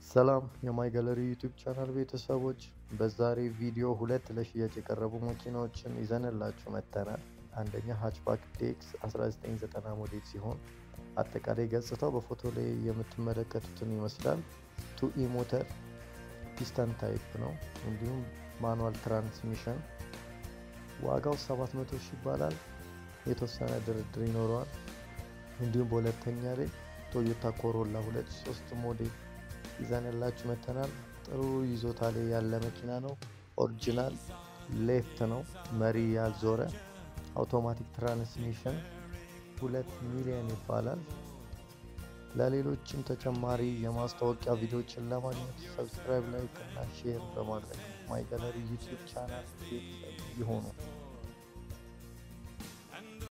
ሰላም የማይ ጋለሪ ዩቲዩብ ቻናል ቤተሰቦች፣ በዛሬ ቪዲዮ ሁለት ለሽያጭ የቀረቡ መኪናዎችን ይዘንላችሁ መጥተናል። አንደኛ ሃችባክ ዴክስ 1990 ሞዴል ሲሆን አጠቃላይ ገጽታው በፎቶ ላይ የምትመለከቱትን ይመስላል። ቱኢ ሞተር ፒስተን ታይፕ ነው። እንዲሁም ማኑዋል ትራንስሚሽን ዋጋው 700 ሺህ ይባላል። የተወሰነ ድርድር ይኖረዋል። እንዲሁም በሁለተኛ ላይ ቶዮታ ኮሮላ 23 ሞዴል ይዘንላችሁ መተናል። ጥሩ ይዞታ ላይ ያለ መኪና ነው። ኦሪጂናል ሌፍት ነው። መሪ ያልዞረ አውቶማቲክ ትራንስሚሽን ሁለት ሚሊዮን ይባላል። ለሌሎችም ተጨማሪ የማስታወቂያ ቪዲዮዎችን ለማግኘት ሰብስክራይብ፣ ላይክ እና ሼር በማድረግ ማይ ጋለሪ ዩቲዩብ ቻናል ይሆኑ።